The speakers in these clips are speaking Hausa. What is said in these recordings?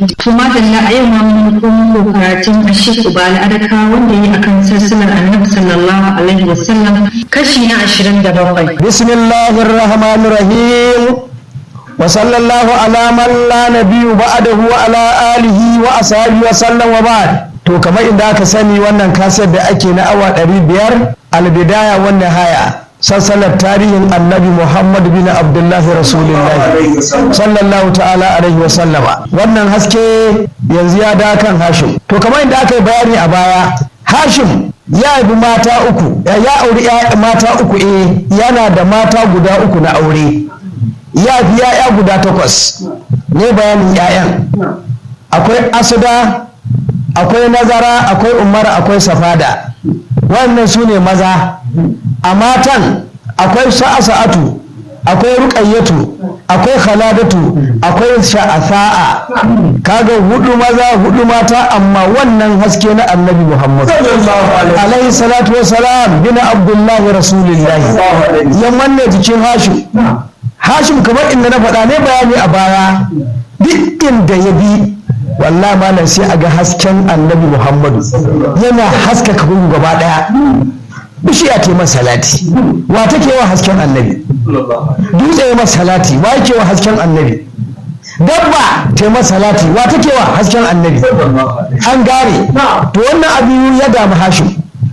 kuma da a yau ma mun komo karatun Ashik Ubali Adaka wanda yi akan sassanar Annabi sallallahu alaihi wasallam kashi na 27 Bismillahir Rahmanir Rahim wa sallallahu ala man la nabiyyu ba'dahu wa ala alihi wa ashabihi wa sallam wa ba'd to kamar inda aka sani wannan kasar da ake na awa 500 albidaya wannan haya sassalar tarihin annabi muhammad bin abdullahi rasulullahi sallallahu ta'ala alaihi wa sallama wannan haske yanzu ya da kan hashim to kamar inda aka yi bayani a baya hashim ya haifi mata uku ya auri mata uku eh yana da mata guda uku na aure ya fi ya'ya guda takwas ne bayanin ya'yan akwai asuda akwai nazara akwai umara akwai safada wannan su ne maza a matan akwai sha'asa'atu akwai ruƙayyatu akwai khaladatu akwai sha'asa'a kaga hudu maza hudu mata amma wannan haske na annabi muhammad alaihi salatu wasalam bin abdullahi rasulillahi ya manne jikin hashim hashim kamar inda na faɗa ne bayani a baya duk inda ya bi wallahi malam sai a ga hasken annabi muhammadu yana haskaka gungu gaba ɗaya bishiya ta masa salati wa take wa hasken annabi dutse ya masa salati wa yake wa hasken annabi dabba ta masa salati wa take wa hasken annabi an gare to wannan abu ya damu hashim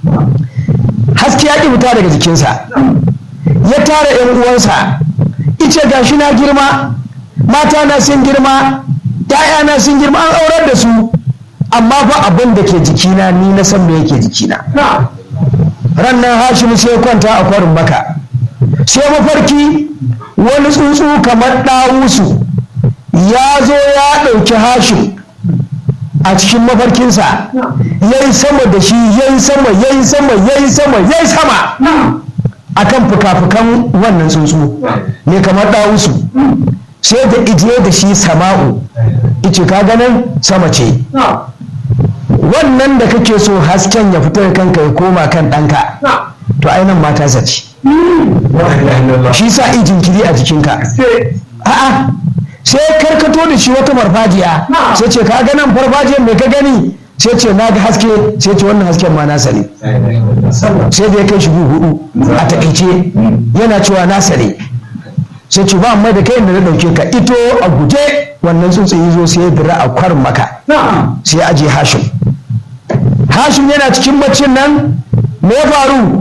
haske ya ƙi fita daga jikinsa ya tara yan uwansa ice gashi na girma mata na sun girma ‘ya'yana sun girma an aurar da su amma fa abin da ke jikina ni na san me yake jikina rannan hashimu sai kwanta a kwarin maka sai mafarki wani tsuntsu kamar ɗawusu ya zo ya ɗauki hashim a cikin mafarkinsa ya yi sama da shi ya yi sama ya yi sama ya yi sama ya yi sama a kan fuka-fukan wannan tsuntsu ne kamar ɗawusu sai da ijiye da shi sama'u ice ka ganin sama ce wannan da kake so hasken ya fito da kanka ya koma kan ɗanka to ainihin mata zaci shi sa ijin kiri a jikinka a'a sai karkato da shi wata farfajiya sai ce ka ganin farfajiyar mai ka gani sai ce na ga haske sai ce wannan hasken ma nasa ne sai da ya kai shi hudu a takaice yana cewa nasa ne sai ce ba mai da kai da na dauke ka ito a guje wannan tsuntsaye zo sai ya dira a kwar maka sai aje hashim hashim yana cikin baccin nan me ya faru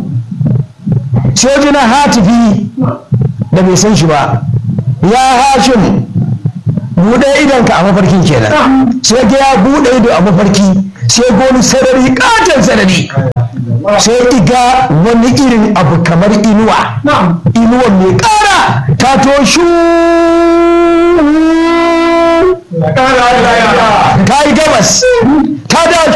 sai jina hatifi da bai san shi ba ya hashim buɗe idonka a mafarkin kenan sai ga ya buɗe ido a mafarki sai goni sarari katon sarari sai iga wani irin abu kamar inuwa inuwa mai ƙara ta toshu ta yi gabas ta da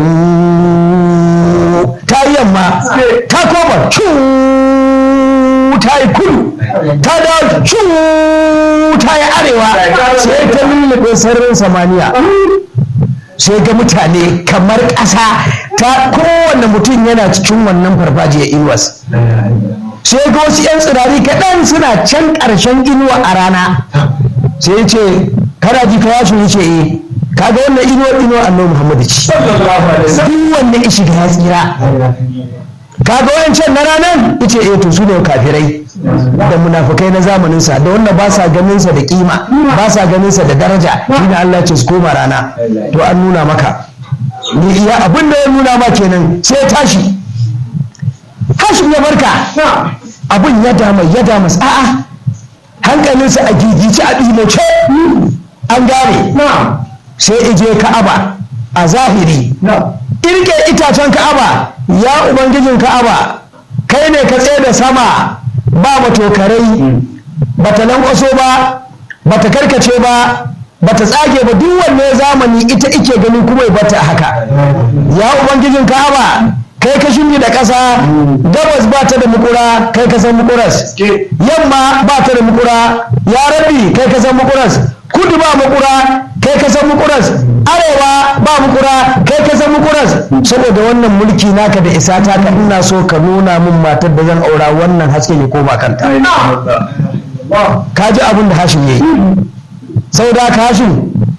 ta yi yamma ta koma ta yi kudu ta da ta yi arewa sai ta lullube sararin samaniya sai ga mutane kamar ƙasa ta kowane mutum yana cikin wannan farfajiyar inuwas sai ga wasu 'yan tsirari kaɗan suna can ƙarshen inuwa a rana sai ce kana ji ka yasu ce eh kaga wannan inuwar inuwar annabi muhammadu ci duk wanda ya shiga ya tsira kaga wancan na ranar ice eh to su ne kafirai da munafukai na zamaninsa da wanda ba sa ganinsa da kima ba sa ganinsa da daraja shine Allah ce su koma rana to an nuna maka ni iya abin da ya nuna ma kenan sai tashi hashin ya barka abin ya dama ya dama a'a hankalinsa a gigice a ɗimace an gane sai ije ka'aba a zahiri irke itacen ka'aba ya ubangijin ka'aba kai ne ka tsaye da sama ba matokarai ba ta lankwaso ba ba ta karkace ba ba ta tsage ba duk wanne zamani ita ike ganin kuma ya bata haka ya ubangijin ka'aba kai ka shingi da ƙasa gabas ba ta da mukura kai ka san mukuras yamma ba ta da mukura ya rabbi kai ka san mukuras kudu ba mukura kai ka san mukuras arewa ba mukura kai ka san mukuras saboda wannan mulki naka da isa ta ka ina so ka nuna min matar da zan aura wannan haske ne ko ba kanta ka ji abin da hashin yayi saboda haka hashin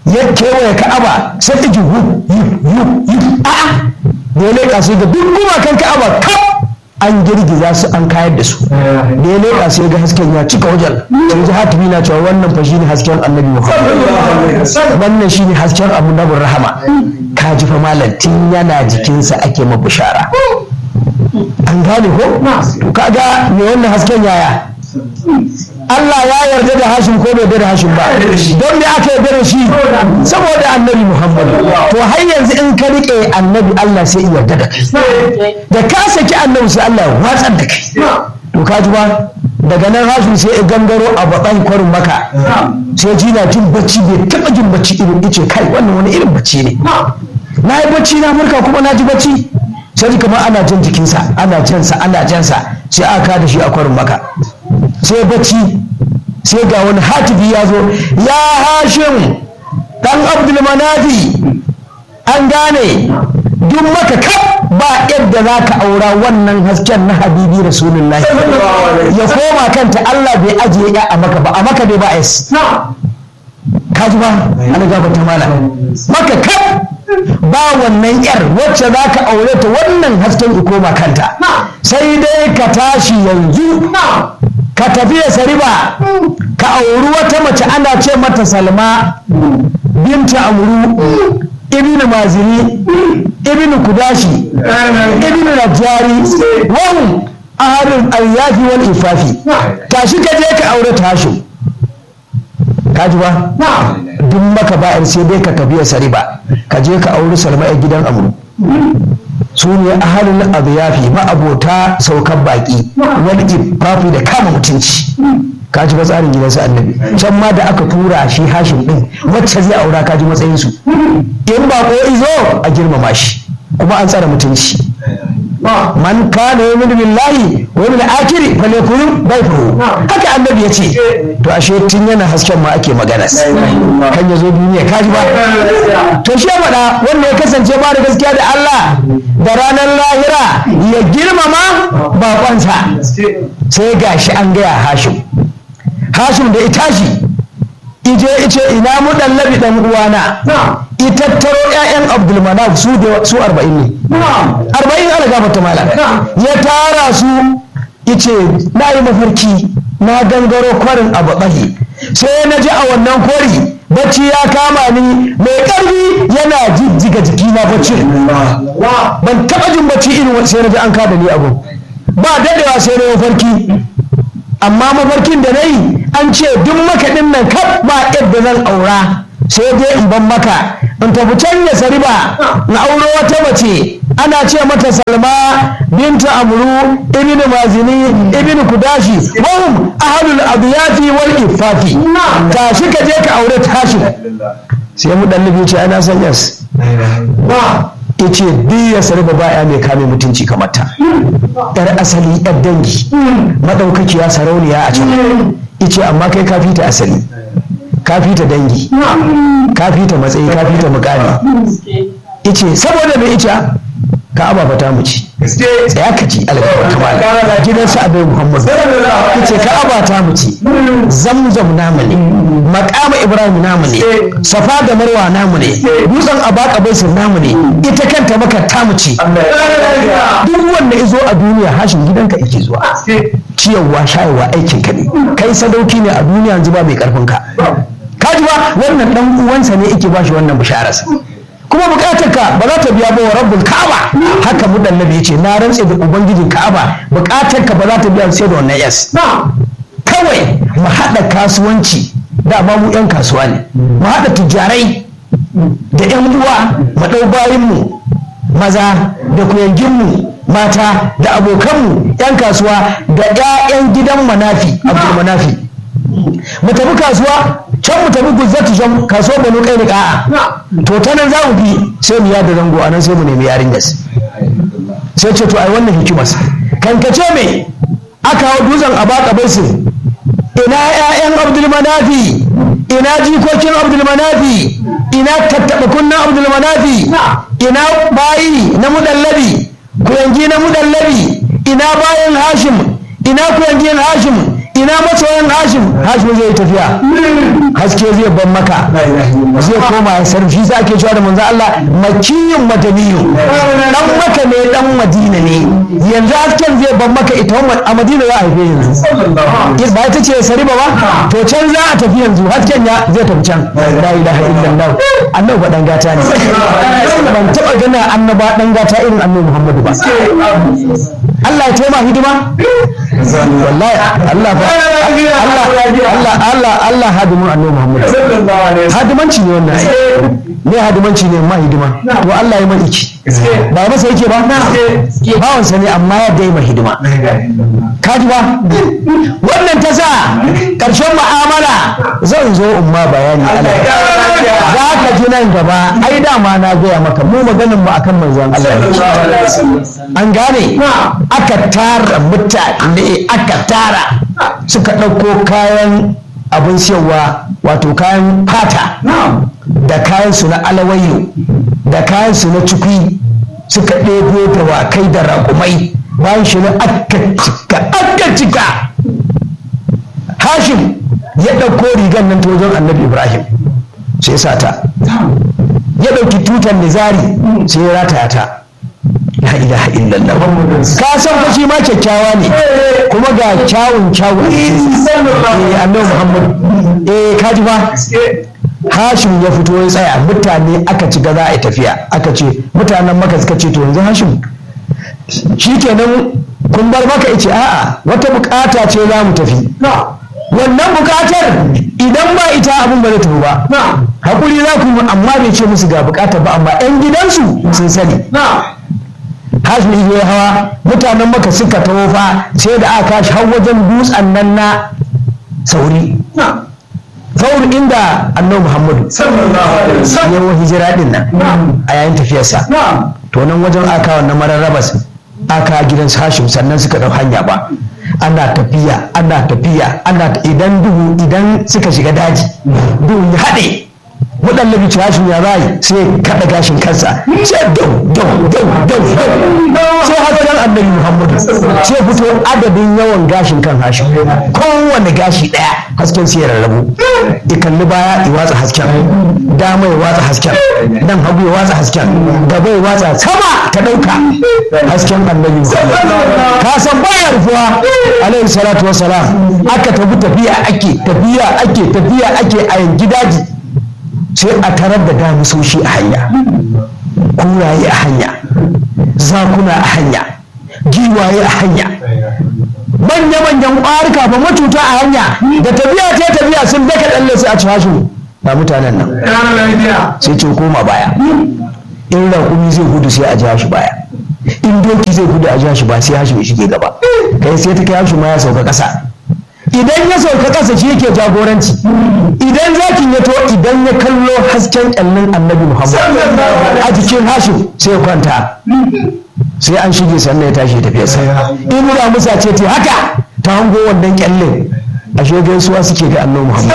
ya kewaye ka'aba sai iji hu yi yu yi a'a da ya leƙa sai ga duk gumakan ka'aba kaf an girgiza su an kayar da su da ya leƙa sai ga hasken ya cika wajen sai ji hatimi na cewa wannan fa shine hasken annabi muhammad wannan shine hasken abu nabin rahama ka ji fa malam tun yana jikinsa ake ma bishara an gane ko to kaga me wannan hasken yaya Allah ya yarda da Hashim ko bai yarda da Hashim ba don me aka yarda da shi saboda annabi Muhammad to har yanzu in ka rike annabi Allah sai ya yarda da kai da ka saki annabi sai Allah ya watsar da kai to ka ji ba daga nan Hashim sai ya gangaro a bakan kwarin maka sai ji na jin bacci bai taba jin bacci irin ice kai wannan wani irin bacci ne na yi bacci na murka kuma na ji bacci sai kamar ana jan jikinsa ana jansa ana jansa sai aka da shi a kwarin maka sai bacci sai ga wani hatibi ya zo ya hashim dan abdulmanafi an gane duk maka kaf ba yadda za ka aura wannan hasken na habibi rasulullahi ya koma kanta allah bai ajiye ya a maka ba a maka dai ba es kaji ba ana gaba ta mala maka kaf ba wannan yar wacce za ka aure ta wannan hasken ya koma kanta sai dai ka tashi yanzu ka tafi ya sariba ka auri wata mace ana ce mata salma binta amuru ibn mazini ibn kudashi ibn najari wahum ahadul ayyafi wal ifafi tashi ka je ka aure tashin kaji ba duk maka ba'ar sai dai ka tafi ya sariba ka je ka auri salma a gidan amuru su ne ahalin abiyafi ma'abota saukan baki wani ifafi da kama mutunci kaji ba tsarin gidansu annabi can ma da aka tura shi hashim din wacce zai aura kaji matsayinsu in ba ko izo a girmama shi kuma an tsara mutunci man kana yu'minu billahi wa yawmil akhir falyakun baytuhu haka annabi yace to ashe tun yana hasken ma ake magana kan ya zo duniya kaji ba to shi faɗa wanda ya kasance ba da gaskiya da Allah da ranar lahira ya girmama bakonsa sai gashi an gaya hashim hashim da ita shi ije ice ina mu dallabi dan uwana itattaro ƴaƴan abdulmanaf su da su arba'in ne arba'in ana gafata mala ya tara su ice na yi mafarki na gangaro kwarin abu ɓahi sai na ji a wannan kori bacci ya kama ni mai ƙarfi yana jijjiga jiki na bacci ban taɓa jin bacci irin sai na ji an kada ni abu ba daɗewa sai na mafarki amma mafarkin da na yi an ce duk makaɗin nan kaf ba yadda zan aura sai dai in ban maka in tafi can ya sariba na auro wata mace ana ce mata salma binta amru ibnu mazini ibnu kudashi wahum ahlul adiyati wal ifafi tashi ka je ka aure tashi sai mu dan ce ana san yas ice duk ya sariba ba ya mai kame mutunci kamar ta yar asali yar dangi madaukakiya sarauniya a can ice amma kai ka fita asali ka fita dangi ka fita matsayi ka fita mukami ice saboda mai ice ka aba fata mu ci tsaya ka ci alƙawar kamala gidan sa abin muhammad ice ka aba ta mu ci zamzam namu ne makama ibrahim namu ne safa da marwa namu ne dutsen abaka bai namu ne ita kanta maka ta mu ci duk wanda izo a duniya hashin gidanka yake zuwa ciyarwa shayarwa aikin ka ne kai sadauki ne a duniya yanzu ba mai karfin ka kaji ba wannan dan uwansa ne yake bashi wannan bishararsa kuma bukatar ka ba za ta biya ba wa rabbul ka'aba haka mudallabi yace na rantse da ubangijin ka'aba bukatar ka ba za ta biya sai da wannan yes kawai mu haɗa kasuwanci da ma mu yan kasuwa ne mu haɗa tujarai da yan uwa mu ɗau bayinmu maza da kuyanginmu mata da abokanmu 'yan kasuwa da 'ya'yan gidan manafi abdul manafi mu tafi kasuwa can mu tafi guzzatu can kasuwa banu kai niƙa to ta nan za mu bi sai mu yada zango a nan sai mu nemi yarin gas sai ce to ai wannan hikimas kankace me aka hau dutsen a baka baisin ina 'ya'yan abdul manafi ina jikokin abdul manafi ina tattaɓa kunnan abdul manafi ina bayi na mudallabi kuyangi na mudallabi ina bayan hashim ina kuyangin hashim ina masoyan hashim hashim zai yi tafiya haske zai ban maka zai koma ya sarfi za ke cewa da manzo Allah makiyin madaniyu dan maka ne dan madina ne yanzu hasken zai ban maka ita a madina za a haife yanzu ba ita ce sariba ba to can za a tafi yanzu hasken ya zai tafi can la ilaha illallah annabi ba dan gata ne ban taba gana annaba dan gata irin annabi Muhammadu ba Allah ya taima hidima wallahi Allah ba Allah Allah Allah Allah hadimin annabi Muhammad hadimanci ne wannan ne hadimanci ne ma hidima to Allah ya mai iki ba masa yake ba bawansa ne amma ya dai mai hidima kaji ba wannan ta sa ƙarshen mu'amala zan zo in ma bayani Allah za ka ji nan gaba ai dama na gaya maka mu maganin mu akan manzon Allah an gane aka tara mutane aka tara suka ɗauko kayan abin siyarwa wato kayan fata da kayan su na alawayo da kayan su na cikwi suka ɗebo dawakai da raƙumai bayan shi na aka cika aka cika hashim ya ɗauko rigar nan ta wajen annabi ibrahim sai sa ta ya ɗauki tutar nizari sai ya rataya ta la ilaha illallah ka san fa shi ma kyakkyawa ne kuma ga kyawun kyawun eh annabi muhammad eh kaji fa hashim ya fito ya tsaya mutane aka ci za a yi tafiya aka ce mutanen maka suka ce to yanzu hashim shikenan kun bar maka ice a'a wata bukata ce za mu tafi wannan bukatar idan ba ita abin ba zai tafi ba hakuri za ku yi amma bai ce musu ga bukatar ba amma 'yan gidansu sun sani hashim ya hawa mutanen maka suka taho fa sai da aka kashi har wajen dutsen nan na sauri faur inda annabi muhammadu yawan hijira din nan a yayin tafiyarsa to nan wajen aka wannan mararrabas aka gidan hashim sannan suka dau hanya ba ana tafiya ana tafiya ana idan duhu idan suka shiga daji duhu ya haɗe waɗanda bi hashim ya rayu sai kaɗa gashin kansa sai dau dau dau dau sai hasken annabi muhammadu sai fito adadin yawan gashin kan hashim kowane gashi ɗaya hasken sai ya rarrabu ya kalli baya ya watsa hasken dama ya watsa hasken nan hagu ya watsa hasken gaba ya watsa sama ta ɗauka hasken annabi ka san baya rufuwa alaihi salatu wasalam aka tafi tafiya ake tafiya ake tafiya ake a yanki daji sai a tarar da damisoshi a hanya kuraye a hanya zakuna a hanya giwaye a hanya manya-manyan ƙwarika ba matuta a hanya da tafiya ta tafiya sun daka tsalle sai a ci hashu ba mutanen nan sai ce koma baya in raƙumi zai gudu sai a ja shi baya in doki zai gudu a ja shi ba sai hashi ya shige gaba kai sai ta kai hashi ma ya sauka ƙasa idan ya sauka ƙasa shi yake jagoranci idan zakin ya to idan ya kallo hasken ƙyallin annabi muhammad a jikin hashim sai ya kwanta sai an shige sannan ya tashi tafiyarsa in da musa ce ta haka ta hango wannan ƙyallin ashe gaisuwa suke ga annabi muhammad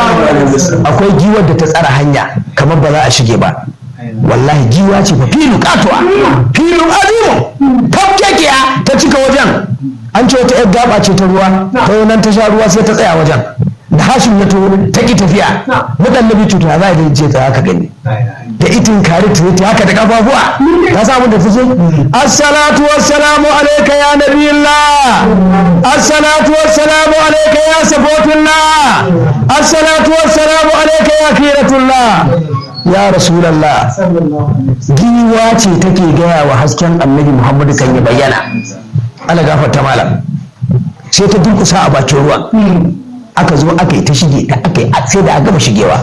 akwai giwar da ta tsara hanya kamar ba za a shige ba wallahi giwa ce fa filin katuwa filin azimu tafkekiya ta cika wajen an ce wata 'yar gaba ce ta ruwa ta nan ta sha ruwa sai ta tsaya wajen da hashim ya to ta ki tafiya mudan nabi cuta za a yi je ta haka gani da itin kare ta ta haka da kafafuwa ta samu da take assalatu wassalamu alayka ya nabiyillah assalatu wassalamu alayka ya safotullah assalatu wassalamu alayka ya khiratullah ya rasulallah giwa ce take gaya wa hasken annabi muhammadu kan ya bayyana ala gafarta malam sai ta durkusa a bakin ruwa aka zo aka yi ta shige ta aka yi sai da aka gama shigewa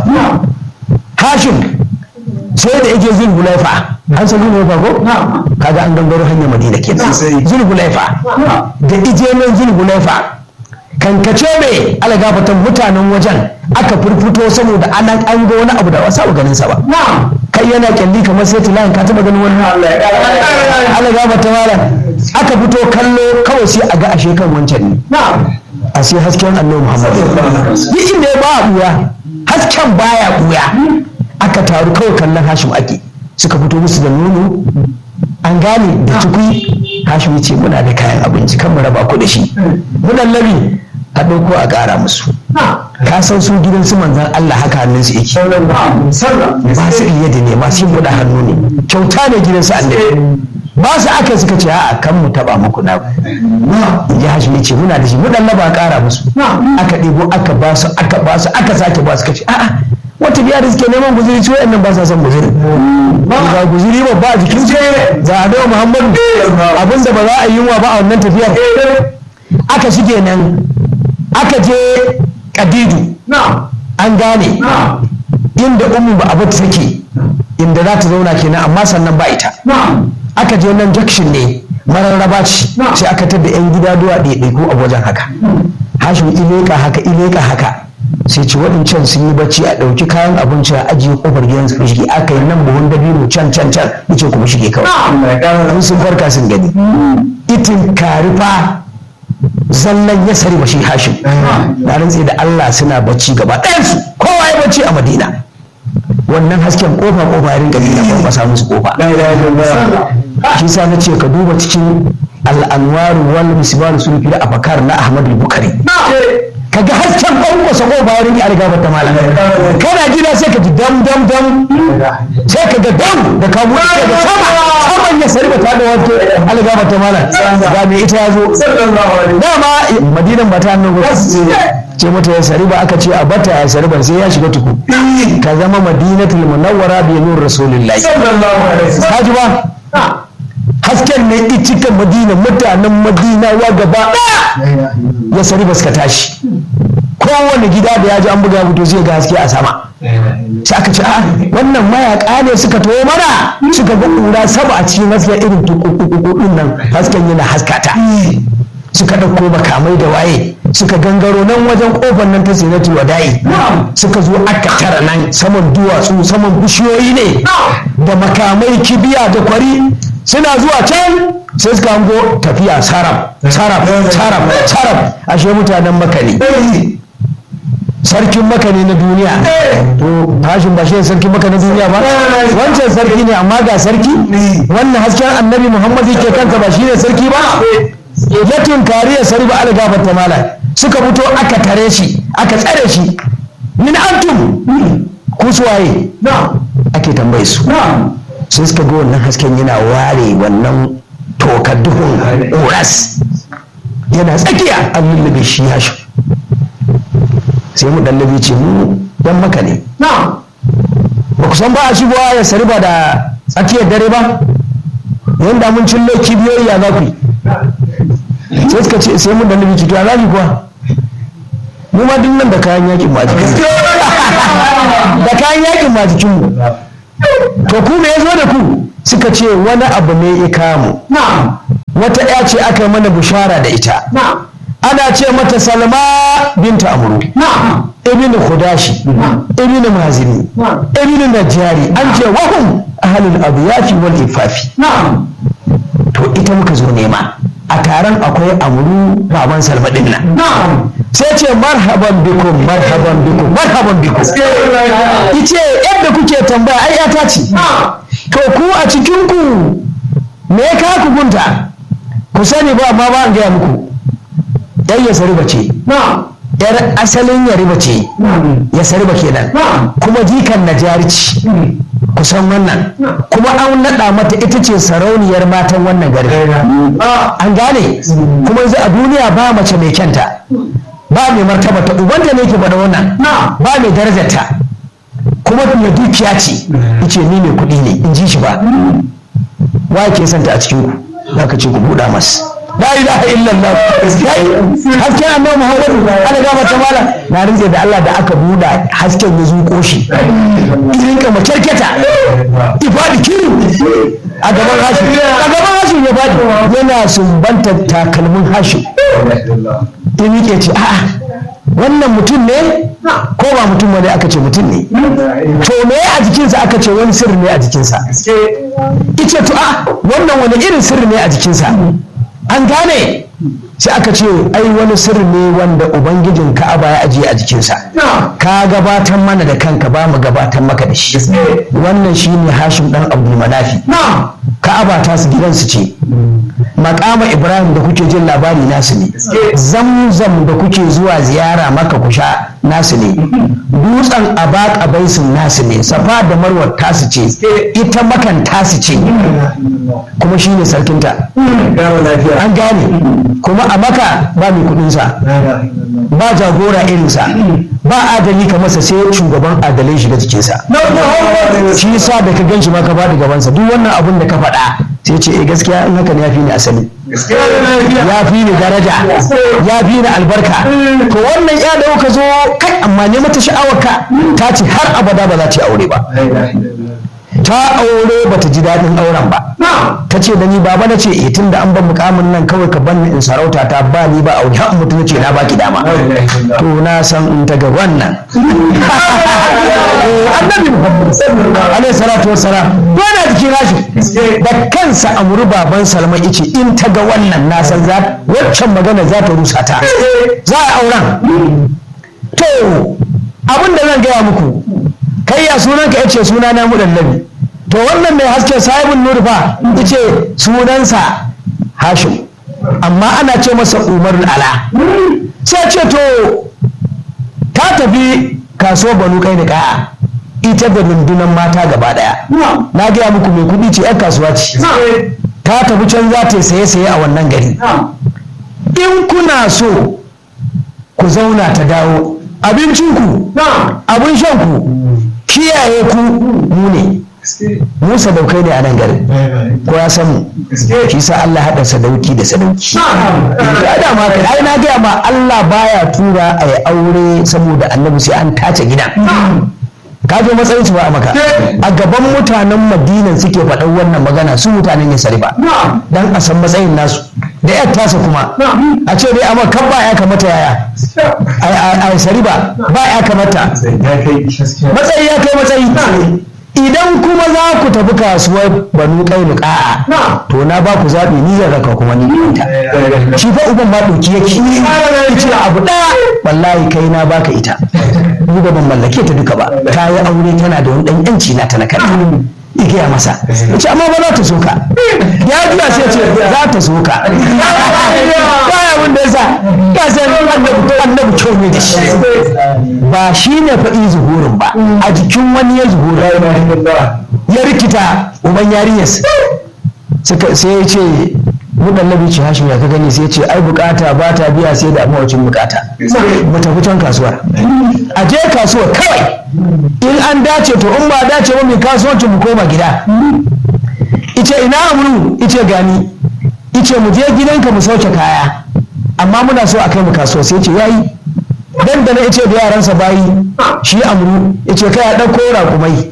hashim sai da yake zul hulaifa an san zul hulaifa ko kaga an gangaro hanyar madina kenan zul hulaifa da ije nan zul hulaifa kankace mai ala gafarta mutanen wajen aka furfuto saboda ana an ga wani abu da wasa ba ganin sa ba kai yana kyalli kamar sai tilayin ka taba ganin wannan Allah ga mata mala aka fito kallo kawai sai a ga ashe kan wancan ne a sai hasken annabi Muhammad duk inda ya ba buya hasken baya buya aka taru kawai kallon Hashim ake suka fito musu da nono an gane da tukui Hashim ya ce muna da kayan abinci kan mu raba ku da shi munan labi a ɗauko a ƙara musu ka san su gidan su manzan Allah haka hannun su yake ba su iya da ne masu yin buɗe hannu ne kyauta ne gidan su annabi ba su aka suka ce a kan mu taba muku na ji hashi ne ce muna da shi mu dan ba ƙara musu aka ɗebo aka ba su aka ba su aka sake ba su kace a'a wata biya da suke neman guzuri su wayannan ba sa son guzuri ba guzuri ba ba jikin su za a dawo muhammadu abinda ba za a yi wa ba a wannan tafiyar aka shige nan aka je kadidu an gane inda umu ba abu take inda za ta zauna kenan amma sannan ba ita aka je nan junction ne mararraba ce sai aka tada yan gida duwa ɗaiɗaiku a wajen haka hashim ileka haka ileka haka sai ci waɗancan sun yi bacci a ɗauki kayan abinci a ajiye ƙofar gidan su shige aka yi nan buhun dabino can can can yace kuma shige kawai in sun farka sun gani itin karifa zallan ya sari shi hashim na rantse da Allah suna bacci gaba ɗayansu kowa ya bacci a madina wannan hasken kofa kofa ya rinka nuna kwankwasa musu kofa shi sa na ce ka duba cikin al'anwaru wal misbaru sun fi da afakar na ahmad bukari ka ga hasken kwankwasa kofa ya rinka algaba ta malam kana gida sai ka ji dam dam dam sai ka ga dam da ka buɗe da sama saman ya sarba ta da wato algaba ta malam ga me ita ya zo dama madinan ba ta hannun ce mata ya sari ba aka ce a bata ya sari ba sai ya shiga tuku ka zama madinatul munawwara bi nur rasulillahi haji ba hasken ne icikan madina mutanen madina wa gaba ya sari ba suka tashi kowane gida da ya ji an buga fito zai ga haske a sama sai aka ce a wannan mayaka ne suka taho mana suka ga ƙura sama a cikin haske irin tukukuku nan hasken yana haskata suka ɗauko makamai da waye suka gangaro nan wajen ƙofar nan ta sinatul wada'i suka zo aka tara nan saman duwatsu saman bishiyoyi ne da makamai kibiya da kwari suna zuwa can sai suka hango tafiya sarab sarab sarab sarab ashe mutanen maka ne sarkin maka ne na duniya to hashin ba shi sarkin maka na duniya ba wancan sarki ne amma ga sarki wannan hasken annabi muhammad yake kansa ba shi ne sarki ba ya tunkari ya sari ba ala gafarta mala suka fito aka tare shi aka tsare shi min antum ku suwaye ake tambaye su sai suka ga wannan hasken yana ware wannan tokar duhun ƙoras yana tsakiya an lullube shi ya shi sai mu ɗallabi ce mu dan maka ne ba ku san ba a shigowa ya sari ba da tsakiyar dare ba yanda mun cillo kibiyoyi ya za ku yi sai suka ce sai mun da nabi cuta za kuwa mu ma duk nan da kayan yakin ma jikin da kayan yakin ma jikin mu to ku me yazo da ku suka ce wani abu ne ya kamu wata ya ce aka yi mana bushara da ita ana ce mata salma binta amuru ibn khudashi ibn mazini ibn najjari an ce wahum ahlul abiyafi wal ifafi to ita muka zo nema a taron akwai amuru baban salma din nan sai ce marhaban bikum marhaban bikum marhaban bikum ice yadda kuke tambaya ai yata ce to ku a cikin ku me ka ku gunta ku sani ba amma ba an gaya muku yan ya sariba ce yar asalin ya riba ce ya sariba kenan kuma jikan na jarici kusan wannan kuma an naɗa mata ita ce sarauniyar matan wannan gari an gane kuma yanzu a duniya ba mace mai kyanta ba mai martaba ta ubanta ne ke faɗa wannan ba mai darajarta kuma mai dukiya ce ce ni mai kuɗi ne in ji shi ba wa ke santa a cikin ku za ka ce ku buɗa masu la ilaha illallah hasken annabi muhammadu ana gama ta mala na rinje da Allah da aka buɗa hasken ya zuƙo shi irin ka makyarketa ifadi kiru a gaban hashi a gaban hashi ya fadi yana sumbanta takalmin hashi in yake ce a'a wannan mutum ne ko ba mutum wani aka ce mutum ne to me a jikinsa aka ce wani sirri ne a jikinsa ice to a wannan wani irin sirri ne a jikinsa an gane sai aka ce ai wani sirri ne wanda ubangijin ka'aba ya ajiye a jikinsa ka gabatar mana da kanka ba mu gabatar maka da shi wannan shine hashim dan abdul manafi ka'aba ta su gidansu ce makama ibrahim da kuke jin labari nasu ne zamzam da kuke zuwa ziyara maka ku sha nasu ne dutsen abaka baisin nasu ne safa da marwar tasu ce ita makan tasu ce kuma shi ne sarkinta an gane kuma a maka ba mai kudinsa ba jagora irinsa ba adali ka masa sai shugaban adalai shiga jikinsa shi yasa da ka gan shi maka ba da gabansa duk wannan abun da ka faɗa sai ce eh gaskiya in haka ne ya fi ni asali ya fi ni daraja ya fi ni albarka to wannan ya da ka zo kai amma ne mata sha'awarka ta ce har abada ba za ta yi aure ba ta aure ba ta ji daɗin auren ba ta ce da ni baba na ce eh tunda an ban mukamin nan kawai ka banni in sarauta ta ba ni ba aure har mutum ce na baki dama to na san in ta ga wannan annabi muhammad alaihi salatu wassalam yana jikin rashi da kansa amuru baban salma ice in ta ga wannan na san za waccan magana za ta rusa ta za a auren to abin da zan gaya muku kai ya sunanka ya ce suna na mudallabi to wannan mai haske sahibin nur fa yace sunansa hashim amma ana ce masa umar ala sai ce to ta tafi kaso banu kai da kaya ita da rundunar mata gaba daya na gaya muku mai kudi ce 'yan kasuwa ce ta tafi can za ta saye saye a wannan gari in kuna so ku zauna ta dawo abincinku abin shanku kiyaye ku mu ne mu sadaukai ne a nan garin ko ya san mu shi sa Allah haɗa sadauki da sadauki ya da ma kai ai na gaya ma Allah baya tura a yi aure saboda annabi sai an tace gidan ka zo matsayin su ba a maka a gaban mutanen madinan suke faɗan wannan magana su mutanen ya sari ba dan a san matsayin nasu da yar tasa kuma a ce dai amma kan ba ya kamata yaya a sari ba ba ya kamata matsayi ya kai matsayi idan kuma za ku tafi kasuwar banu kai nuka'a to na ba ku zaɓi ni zan raka kuma ni ita shi fa uban ma ɗauki yake ce abu ɗaya wallahi kai na baka ita ni ba ban mallake ta duka ba ta yi aure tana da wani ɗan yanci na ta na kai igaya masa ce amma ba za ta so ka ya juya sai ce za ta so ka baya abin da yasa ka san annabi kyau ne da shi ba shi ne faɗi zuhurin ba a jikin wani ya zuhura ya rikita uban yarinyar sai ya ce mudallabi ce hashim ya ka gani sai ce ai bukata ba ta biya sai da mawacin bukata mu tafi can kasuwar a je kasuwar kawai in an dace to in ba dace ba mai kasuwanci mu koma gida ice ina amuru ice gani ice mu je gidanka mu sauke kaya amma muna so a kai mu kasuwa sai ce yayi dan da na ice da yaransa bayi shi amuru ice kai a ɗauko raƙumai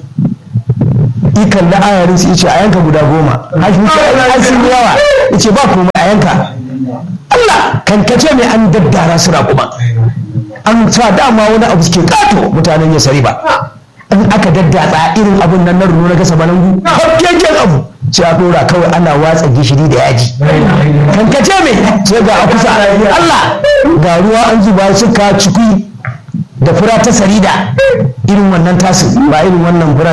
ikan da ayarin su ice a yanka guda goma hashi wuce ai sun yi yawa ice ba komai a yanka Allah kankace mai an daddara su raƙuma an sa dama wani abu suke kato mutanen ya sari ba in aka daddatsa irin abun nan na runo na gasa balangu hakkeken abu sai a dora kawai ana watsa gishiri da yaji kankace mai sai ga a kusa Allah ga ruwa an zuba suka cikui da fura ta sarida irin wannan tasu ba irin wannan fura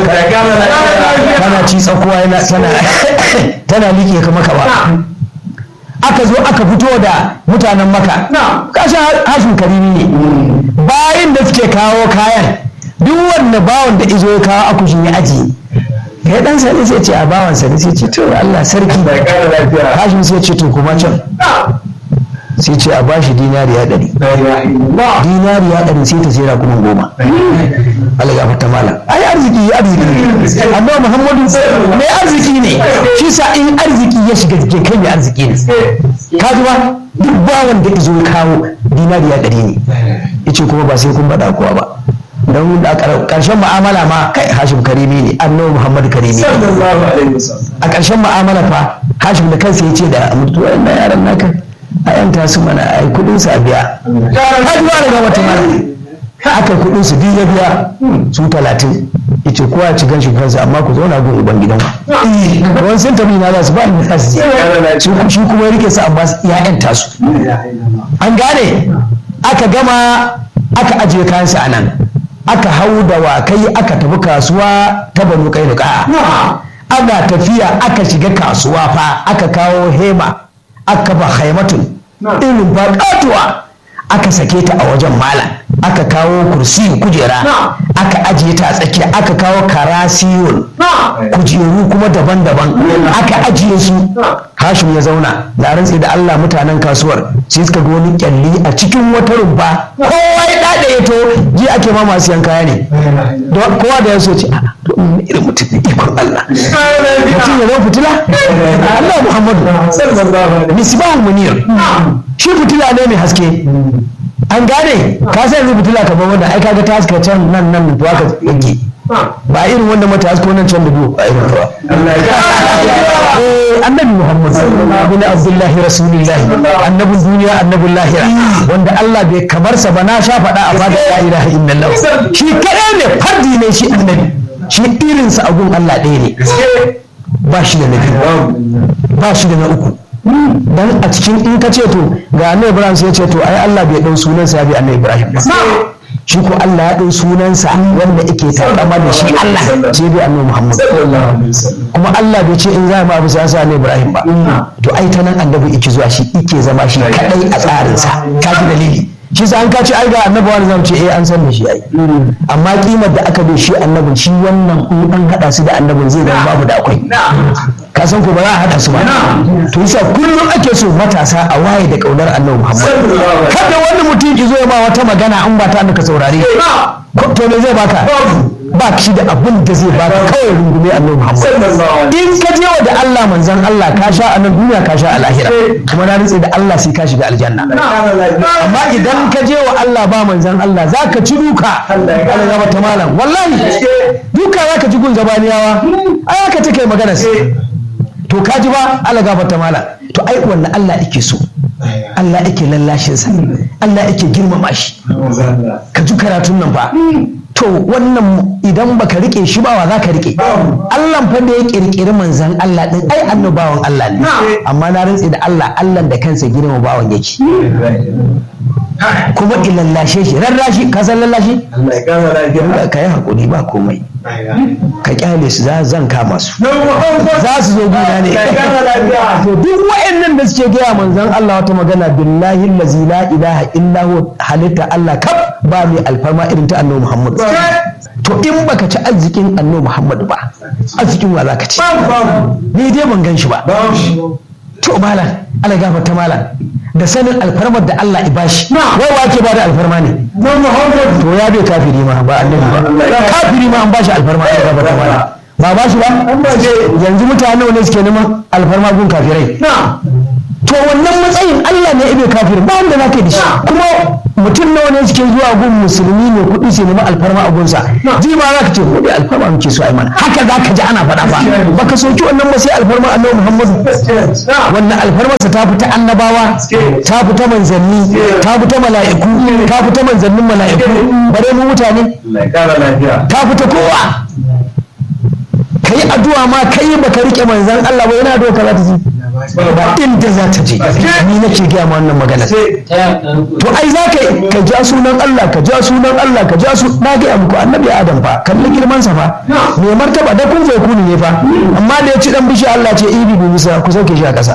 tana ci tsakuwa yana tana tana liƙe ka maka ba aka zo aka fito da mutanen maka kashin hashin karimi ne bayan da suke kawo kayan duk wanda bawan da izo ya kawo akushin ya ajiye kai dan sani sai ce a bawan sani sai ce to Allah sarki hashin sai ce to kuma can sai ce a bashi dinariya ɗari dinariya ɗari sai ta jera kuma goma Allah ya fata malam ai arziki ya arziki ne amma Muhammadu mai arziki ne shi sa in arziki ya shiga jikin kai mai arziki ne ka ji ba duk bawan da izo kawo dinariya ɗari ne yace kuma ba sai kun faɗa kowa ba don a ƙarshen mu'amala ma kai hashim karimi ne annabi muhammad karimi a ƙarshen mu'amala fa hashim da kansa ya ce da mutuwa yaran naka a yanta su mana a yi kudin su a biya har ba daga wata mana aka kudin su biyu ya biya su talatin ita kowa ci ganshi kansa amma ku zauna gun uban gidan ku wani sun tafi na za su ba ni za su je shi kuma ya rike su amma ya yanta su an gane aka gama aka ajiye kayansa a nan aka hau da wakai aka tafi kasuwa ta banu kai da ana tafiya aka shiga kasuwa fa aka kawo hema aka ba haimatun irin ba katuwa aka sake ta a wajen malam aka kawo kursi kujera aka ajiye ta a tsakiya aka kawo karasiyun kujeru kuma daban-daban aka ajiye su hashim ya zauna da rantsi da Allah mutanen kasuwar sai suka ga wani kyalli a cikin wata rumfa kowa ya dada ya to ji ake ma masu yan kaya ne kowa da ya so ce a to in irin mutum ne ikon Allah mutum ya zama fitila Allah Muhammadu misbahul munir shi fitila ne mai haske an gane ka san yanzu fitila kamar wanda ai kaga ta haska can nan nan to aka yake ba irin wanda mata hasko nan can da biyu a irin ba eh annabi muhammad bin abdullahi rasulillahi annabin duniya annabin lahira wanda Allah bai kamar sa ba na sha faɗa a fadar la ilaha illallah shi kadai ne fardi ne shi annabi shi irinsa a gun Allah ɗaya ne ba shi da na biyu ba shi da na uku dan a cikin in ka ce to ga annabi ibrahim sai ya ce to ai Allah bai dau sunansa ya bi annabi ibrahim ba shi ko Allah ya dau sunansa wanda yake takama da shi Allah sai bi annabi muhammad kuma Allah bai ce in za mu abu sai sa annabi ibrahim ba to ai ta nan annabi yake zuwa shi yake zama shi kadai a tsarinsa ka ji dalili shi sa an ka ce ai ga annabi wani zamu ce eh an san da shi ai amma kimar da aka bai shi annabin shi wannan in an hada su da annabin zai zama babu da akwai ka san ko ba za a hada su ba to yasa kullum ake so matasa a waye da kaunar annabi Muhammad kada wani mutum ki zo ya ba wata magana an ba ta ka saurare to me zai baka ba shi da abin da zai baka kawai rungume annabi Muhammad in ka je wa da Allah manzon Allah ka sha a nan duniya ka sha a lahira kuma na rantse da Allah sai ka shiga aljanna amma idan ka je wa Allah ba manzon Allah zaka ci duka Allah ya ta malam wallahi duka zaka ji gun zabaniyawa ai haka take magana sai to ka ji ba Allah gafarta malam to ai wannan Allah yake so Allah yake lallashin sa Allah yake girmama shi ka ji karatun nan ba to wannan idan baka rike shi ba wa zaka rike Allah fa da ya kirkiri manzan Allah din ai annabawan Allah ne amma na rantsi da Allah Allah da kansa girma bawan yake kuma ilallashe shi rarrashi ka san lallashi ka yi hakuri ba komai ka kyale su za zan kama su za su zo gina ne to duk wa'annan da suke gaya manzon Allah wata magana billahi allazi la ilaha illa hu halitta Allah kaf ba mai alfarma irin ta annabi Muhammad to in baka ci arzikin annabi Muhammad ba arzikin wa zaka ci ni dai ban gan shi ba to malam Allah gafarta malam da sanin alfarmar da Allah ibashi wai wake ba da alfarma ne to ya bai kafiri ma ba annabi ba kafiri ma an bashi alfarma Allah gafarta malam ba ba shi ba yanzu mutane ne suke neman alfarma gun kafirai to wannan matsayin Allah ne ibe kafir ba wanda za ka yi da shi kuma mutum nawa ne suke zuwa gun musulmi ne kuɗi su nemi alfarma a gunsa ji ma za ka ce kuɗi alfarma muke so ai mana haka za ka ji ana faɗa ba baka soki wannan ba sai alfarma annabi Muhammadu wannan alfarmarsa ta fita annabawa ta fita manzanni ta fita mala'iku ta fita manzannin mala'iku bare mu mutane ta fita kowa kai addu'a ma kai baka rike manzan Allah ba yana addu'a ka za ta ji ba inda za ta je ni nake gaya ma wannan magana to ai za ka ka ja sunan Allah ka ja sunan Allah ka ja su na gaya muku annabi Adam fa kalli girman sa fa me martaba da kun kuni ne fa amma da ya ci dan bishi Allah ce ibi bi bisa ku sauke shi a kasa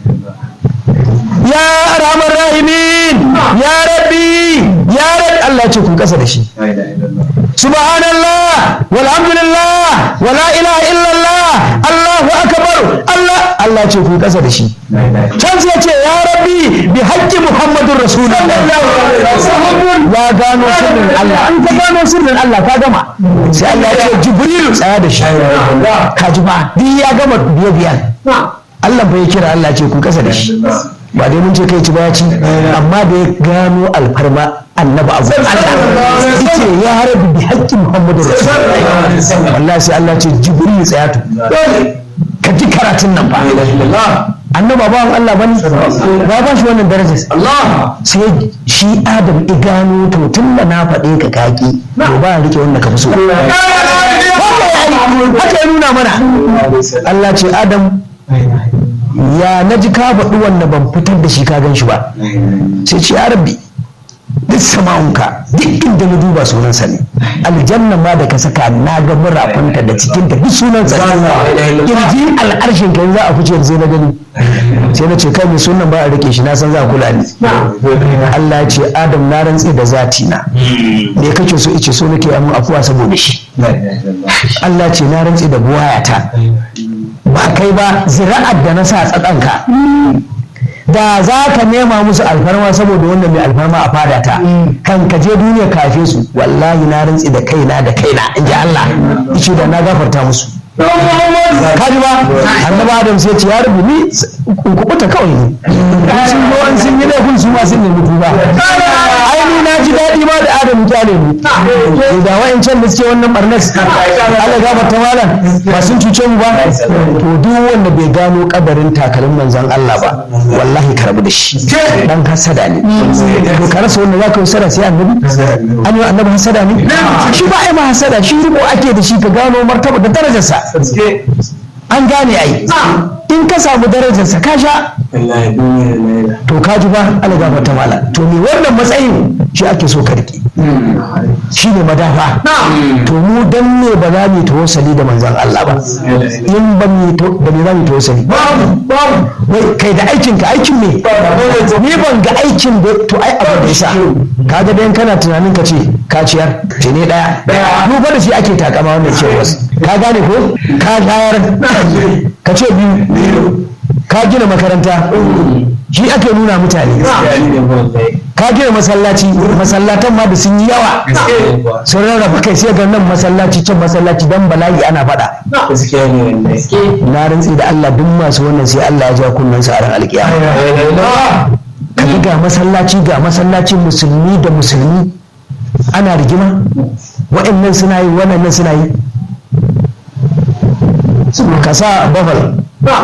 ya arhamar rahimin ya rabbi ya rabbi Allah ya ce ku kasa da shi subhanallah walhamdulillah wala ilaha illallah Allahu akbar Allah Allah ce ku kasa da shi can sai ce ya rabbi bi haqqi muhammadur rasulullah ya gano sirrin Allah an ka gano sirrin Allah ka gama sai Allah ya ce jibril tsaya da shi ka ji ba bi ya gama biye biyan Allah bai kira Allah ce ku kasa da shi ba dai mun ce kai ci ba ci amma da ya gano alfarma annabi abu Allah yace ya rabu bi haƙƙin Muhammadu Rasulullah wallahi sai Allah ce Jibril tsaya to ka ji karatun nan fa annaba bawan Allah bane ba ba shi wannan darajar Allah sai shi Adam i gano to tun da na faɗe ka kaki to ba rike wanda ka fi so haka ya nuna mana Allah ce Adam ya na ji ka faɗi wanda ban fitar da shi ka gan shi ba sai ce ya rabbi duk sama'unka duk inda na duba sunansa ne aljanna ma da ka saka na ga murafinta da cikinta duk sunansa ne kirjin al'arshin ka za a fice sai na gani sai na ce kai mai sunan ba a rike shi na san za a kula ni Allah ya ce Adam na rantsi da zati na me kake so ice so nake amun afuwa saboda shi Allah ce na rantsi da buwayata ba kai ba zira'ar da na sa tsakanka da za ka nema musu alfarma saboda wannan mai alfarma a fadata kan ka je duniya kafe su wallahi na rantsi da kaina da kaina in ji Allah ice da na gafarta musu kaji ba annabi adam sai ce ya rubu ni in kubuta kawai ne in sun zo an sun yi laifin su ma sun nemi tuba ai ni na ji daɗi ma da adam kyale ni da wa'ancan da suke wannan barnas Allah gafarta malam ba sun cuce mu ba to duk wanda bai gano kabarin takalin manzon Allah ba wallahi ka rabu da shi dan hasada ne to ka rasa wanda zaka yi sada sai annabi an yi annabi hasada ne shi ba ai ma hasada shi rubo ake da shi ka gano martaba da darajarsa an gane ai in ka samu darajarsa ka sha to ka ji ba algaba ta mala to me wannan matsayin shi ake so ka rike shi ne madafa to mu dan ne ba za mu tawassali da manzon Allah ba in ba mu da me za mu tawassali wai kai da aikin ka aikin me ni ban ga aikin da to ai abu da yasa kaga dan kana tunanin ka ce ka ciyar ce ne daya mu fa da shi ake takama wannan cewa ka gane ko ka shayar ka ce biyu ka gina makaranta shi ake nuna mutane ka gina masallaci masallatan ma da sun yi yawa sun rarraba kai sai ga nan masallaci can masallaci dan bala'i ana faɗa na rantsi da Allah duk masu wannan sai Allah ya ja kunnen su a ran alkiyama kaga ga masallaci ga masallacin musulmi da musulmi ana rigima waɗannan suna yi waɗannan suna yi ka sa bafal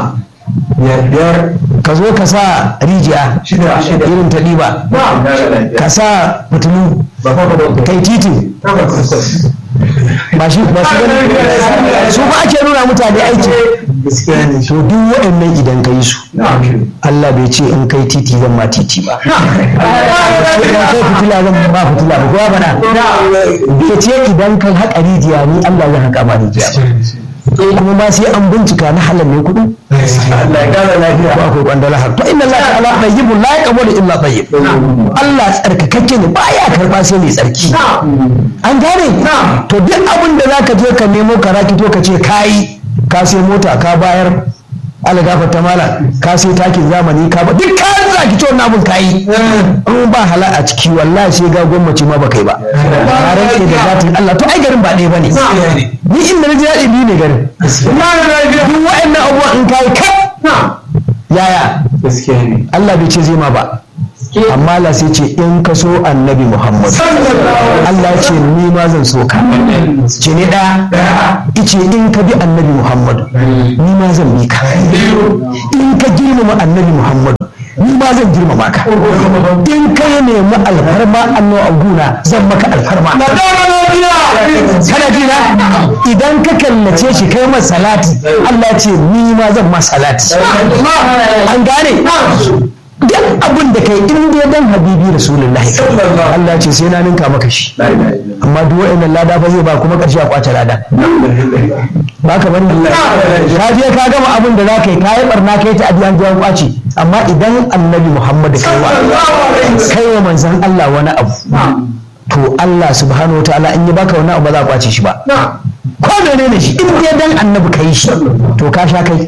ka zo ka sa rijiya irin ta ɗiba ka sa fitilu kai titi ba shi ba su gani su ba ake nuna mutane aiki to duk waɗannan idan ka yi su Allah bai ce in kai titi zan ma titi ba in kai fitila zan ba fitila ba kowa bana bai ce idan kai haƙa rijiya ni Allah zan haƙa ma rijiya ba kuma ma sai an bincika na halal ne kuɗi Allah ya kara lafiya ba akwai kwandala har to inna Allah ta'ala tayyibun la yaqbalu illa tayyib Allah tsarkakakke ne baya karba sai mai tsarki an gane to duk abin da zaka je ka nemo ka rakito ka ce kai ka sai mota ka bayar algafa ta mala ka sai takin zamani ka ba duk kayan zaki to wannan abun kayi in ba hala a ciki wallahi sai ga gwamnati ma ba kai ba ka rantse da zatin Allah to ai garin ba ɗaya bane ni inda na ji daɗi ni ne garin duk wa'annan abubuwan in kai ka yaya Allah bai ce zai ma ba amma Allah sai ce in ka so annabi Muhammad Allah ce ni ma zan so ka ce ne ɗaya ice in ka bi annabi Muhammad ni ma zan bi ka in ka girmama annabi Muhammad ni ma zan girmama ka in ka nemi alfarma annabi abuna zan maka alfarma kana jina idan ka kallace shi kai masa salati Allah ce ni ma zan ma salati an gane duk abin da kai in dai dan habibi rasulullahi Allah ce sai na ninka maka shi amma duk wa'annan lada fa zai ba kuma karshe a kwace lada ba ka bari ka je ka gama abin da za ka yi ka yi barna kai ta adiyan jiyan kwace amma idan annabi muhammad kai wa kai wa manzon Allah wani abu to Allah subhanahu wa ta'ala in yi baka wani abu ba za a kwace shi ba ko menene shi in dai dan annabi kai shi to ka sha kai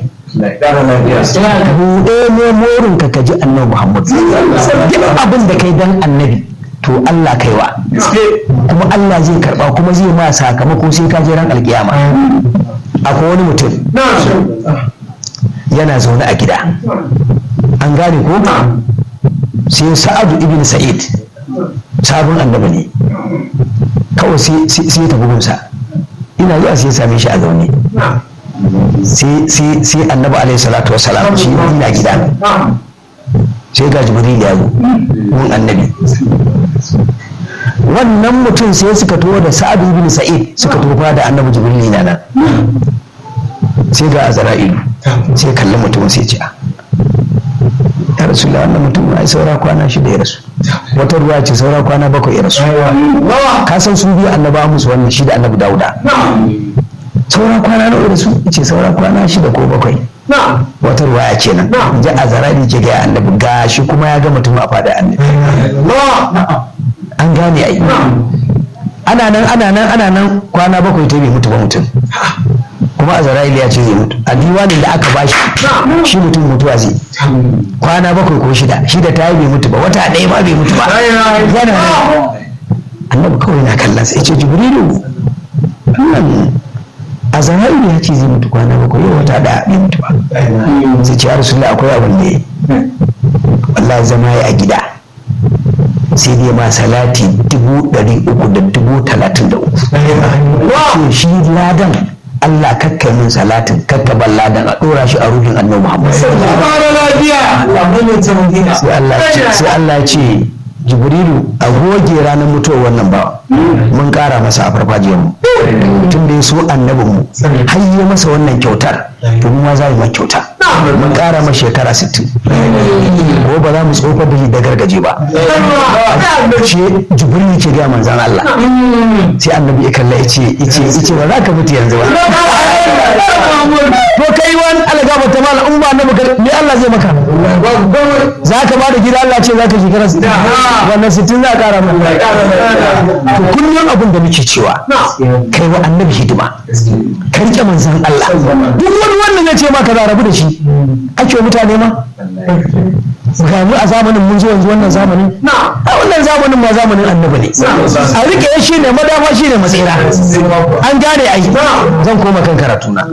buɗe ne morin ka kaji annabi Muhammad duk abin da kai dan annabi to Allah kaiwa kuma Allah zai karba kuma zai ma sakamako sai ka je ran alkiyama akwai wani mutum yana zaune a gida an gane ko sai sa'adu ibn sa'id sabon annabi ne kawai sai ya tafi gunsa ina zuwa sai ya same shi a zaune sai annabi alaihi salatu wa salam shi ina gida sai ga jibril ya zo mun annabi wannan mutum sai suka tuwo da sa'ad ibn sa'id suka tofa da annabi jibril na nan sai ga azra'ilu sai kalli mutum sai ce ya rasu wannan mutum ai saura kwana shi da ya rasu wata ruwa ce saura kwana bakwai ya rasu ka san su biyu annaba musu wannan shi da annabi dauda saura kwana nawa da su ce saura kwana shida ko bakwai wata ruwa ya kenan ji a zarari ke gaya annabi ga shi kuma ya ga mutum a fada annabi an gane ai ana nan ana nan ana nan kwana bakwai ta bai mutu ba mutum kuma a zara'ili ya ce zai mutu a diwanin da aka bashi shi mutum mutuwa zai kwana bakwai ko shida shida ta yi bai mutu ba wata ɗaya ma bai mutu ba yana nan annabi kawai na kallon sa ya ce jibrilu wannan a zara'ili ya ce zai mutu kwana bakwai yau wata ɗaya bai mutu ba sai ce ya rasulullah akwai abin da ya yi wallahi zama ya a gida sai dai ma salati dubu ɗari uku da dubu talatin da uku ce shi ladan Allah kakka min salatin kakka ban ladan a ɗora shi a ruhin annabi Muhammad sai Allah sai Allah ce Jibrilu a goge ranar mutuwar wannan ba mun ƙara masa a farfajiyar mu tun da ya so annabin mu har ya masa wannan kyautar to mu ma za mu kyauta mun ƙara masa shekara 60 ko ba za mu tsofar da shi da gargaje ba ce jibril ke ga manzan Allah sai annabi ya kalla ya ce ice ice ba za ka mutu yanzu ba to kai wani algaba ta mala in ba annabi ka me Allah zai maka za ka ba da gida Allah ce za ka shekara 60 wannan 60 za ka ƙara maka to kullum abin da muke cewa kai wa annabi hidima ka rike manzan Allah duk wani wanda zai ce maka za rabu da shi ake mutane ma ga mu a zamanin mun zo yanzu wannan zamanin a wannan zamanin ma zamanin annabi ne a rike shi ne madama shi ne matsira an gane ai zan koma kan karatu na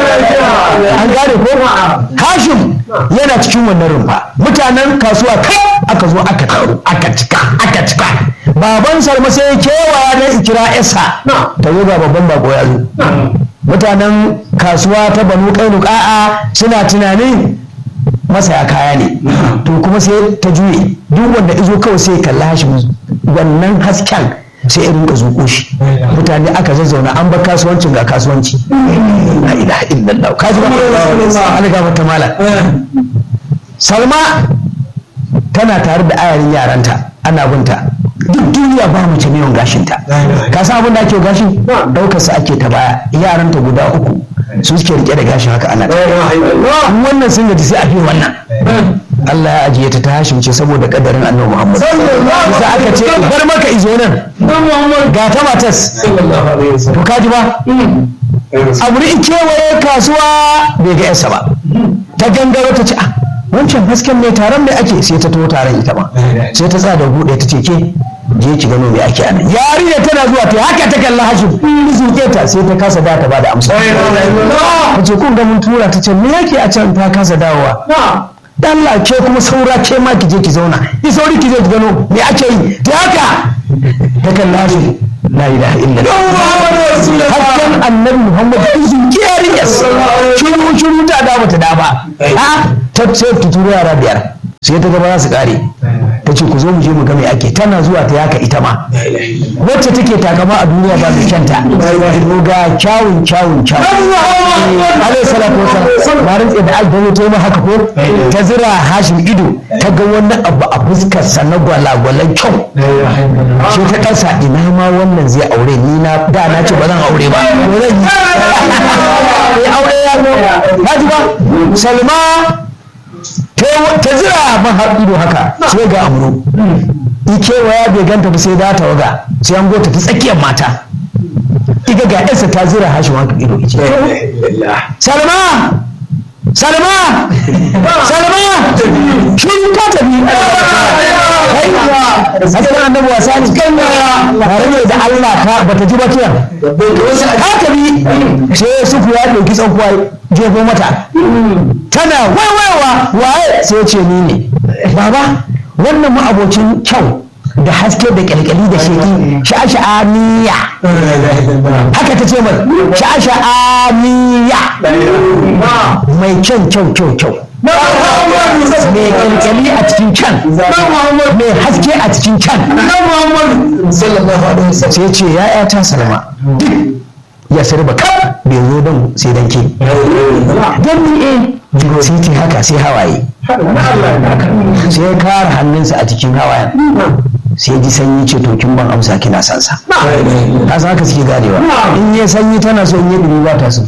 an gane ko hashim yana cikin wannan rumfa mutanen kasuwa kai aka zo aka taru aka cika aka cika baban salma sai ya kewaya na ikira isa ta zo ga babban bako ya zo mutanen kasuwa ta banu kainuka'a suna tunanin masaya kaya ne to kuma sai ta juye duk wanda izo kawai sai kalla hashi wannan hasken sai irin ka zuƙo shi mutane aka zazzauna an bar kasuwancin ga kasuwanci la ilaha illallah kaji ba Allah ga mata mala Salma tana tare da ayarin yaranta ana binta duk duniya ba mace mai yawan gashinta ka san abin da ake gashin daukar sa ake ta baya yaranta guda uku su suke rike da gashin haka ana wannan sun gaji sai a fi wannan Allah ya ajiye ta ta hashim ce saboda kadarin annabi Muhammad sai aka ce bar maka izo nan ga ta matas to kaji ba abu ne kewaye kasuwa bai ga yarsa ba ta gangaro ta ce ah wancan hasken mai taron mai ake sai ta to taron ita ma sai ta tsada buɗe ta ce ke je ki gano me ake anan yarinya tana zuwa ta haka ta kalla hashim zuke ta sai ta kasa da ta bada amsa ta ce kun ga mun tura ta ce me yake a can ta kasa dawowa Allah ke kuma saura ke ma ki je ki zauna ki sauri ki je ki gano me ake yi ta haka ta kalla hashim la ilaha illallah hakkan annabi muhammad izin kiyarin yas shiru shiru ta da bata da ba a ta ce ta turo yara biyar sai ta gaba za su kare ta ce ku zo mu je mu ga me ake tana zuwa ta yaka ita ma wacce take takama a duniya ba mai kyanta ga kyawun kyawun kyawun alaihi salatu wasallam ba rantse da albawo ta yi haka ko ta zira hashin ido ta ga wani abu a fuskar sa na gwalagwalan kyau sai ta kasa ina ma wannan zai aure ni na da na ce ba zan aure ba ko zan yi aure ya ba ji ba salma ta zira man har ido haka sai ga amuro ikewaya bai ganta ba sai da ta waga sai an gota ta tsakiyar mata iga ga ɗansa ta zira hashi wanka ido ice salma salma salma shi ka tafi Hassan annabi wasa ne tare ne da Allah ta bata ji ba kiyan ka tafi sai sufu ya ɗauki tsankuwa jefo mata tana waiwaiwa waye sai ce ni ne baba wannan ma'abocin kyau da haske da kyalkyali da sheki sha'asha'aniya haka ta ce mai sha'asha'aniya mai kyan kyau kyau kyau mai kyalkyali a cikin can mai haske a cikin can sai ce ya ta salama ya sarba ka bai zo don sai dan ke don ni eh sai ce haka sai hawaye sai ya kara hannunsa a cikin hawayen sai ji sanyi ce to kin ban amsa kina son sa ka san haka suke ganewa in ya sanyi tana so in yi dumi ba ta so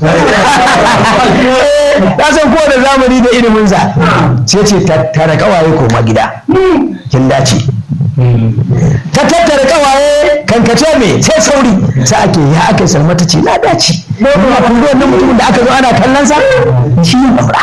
ta san ko da zamani da ilimin sa sai ce tattara kawaye koma gida kin dace ta tattara kawaye kankace me sai sauri sai ake ya aka salma ta ce na dace amma kun ga wannan mutumin da aka zo ana kallon sa shi ne babra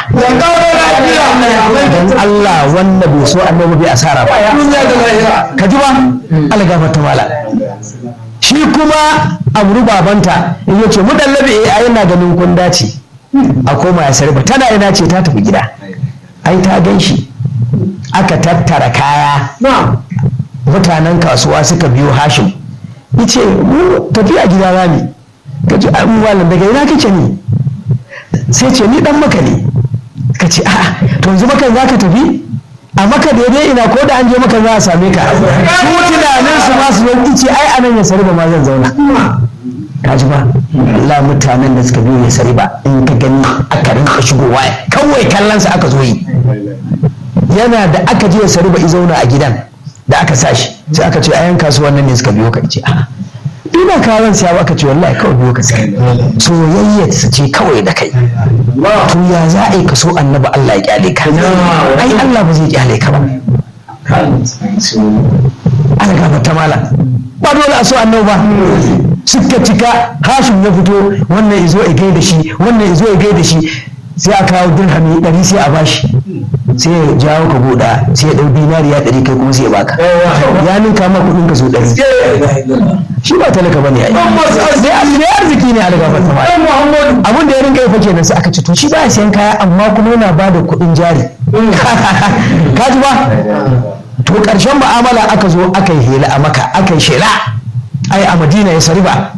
dan Allah wanda bai so annabi bai asara ba ka ji ba Allah gafarta mala shi kuma amru babanta ya ce mu dallabe ai ina ganin kun dace a koma ya sarba tana ina ce ta tafi gida ai ta gan shi aka tattara kaya mutanen kasuwa suka biyo hashim yace mu tafiya gida rami ka ji an malam daga ina kake ne sai ce ni dan maka ne ka ce a'a to yanzu makan za ka tafi a maka daidai ina ko da an je maka za a same ka su tunanin su ma su yanki ce ai anan ya sari ba ma zan zauna ka ji ba Allah mutanen da suka biyo ya sari ba in ka gani aka rinka shigowa kawai kallon sa aka zo yi yana da aka je ya sari ba i zauna a gidan da aka sa shi sai aka ce ayan kasuwan nan ne suka biyo ka ce a'a ina kawon siya aka ce wallahi kawai biyo ka sai soyayya su ce kawai da kai to ya za a yi ka so annabi Allah ya kyale ka ai Allah ba zai kyale ka ba ana gaba ta mala ba dole a so annabi ba suka cika hashim ya fito wannan izo ya gaida shi wannan izo ya gaida shi sai a kawo dirhami ɗari sai a bashi sai ya jawo ka buɗa sai ya ɗau dinariya ɗari kai kuma sai ya baka ya ninka ma kuɗin ka so ɗari shi ba talaka bane ai sai arziki ne a daga fata ma abin da ya rinka yi fa kenan sai aka ce to shi ba siyan kaya amma kuma yana ba da kuɗin jari ka ji ba to ƙarshen mu'amala aka zo aka yi hela a maka aka yi shela ai a madina ya sari ba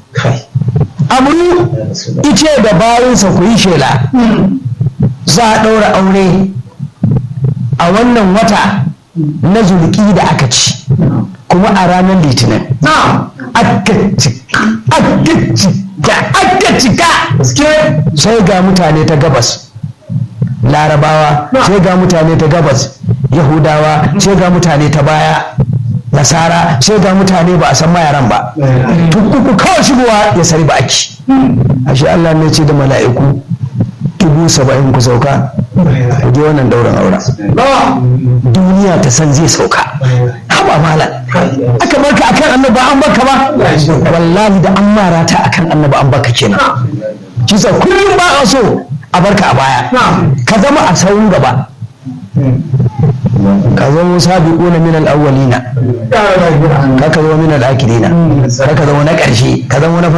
amuru ice da bayansa ku yi shela za a ɗaura aure a wannan wata na zulki da aka ci kuma a ranar litinin aka cika aka cika sai ga mutane ta gabas larabawa sai ga mutane ta gabas yahudawa sai ga mutane ta baya nasara sai ga mutane ba a san mayaran ba tukuku kawai shigowa ya sari ba aki ashe Allah ne ce da mala'iku dubu saba'in ku sauka ku je wannan dauran aura duniya ta san zai sauka haba malam aka barka akan annaba an baka ba wallahi da an mara ta akan annaba an baka kenan kisa kullum ba a so a barka a baya ka zama a sauran gaba ka zama sabiquna min al-awwalina ka ka zama min al-akhirina ka ka zama na ƙarshe ka zama na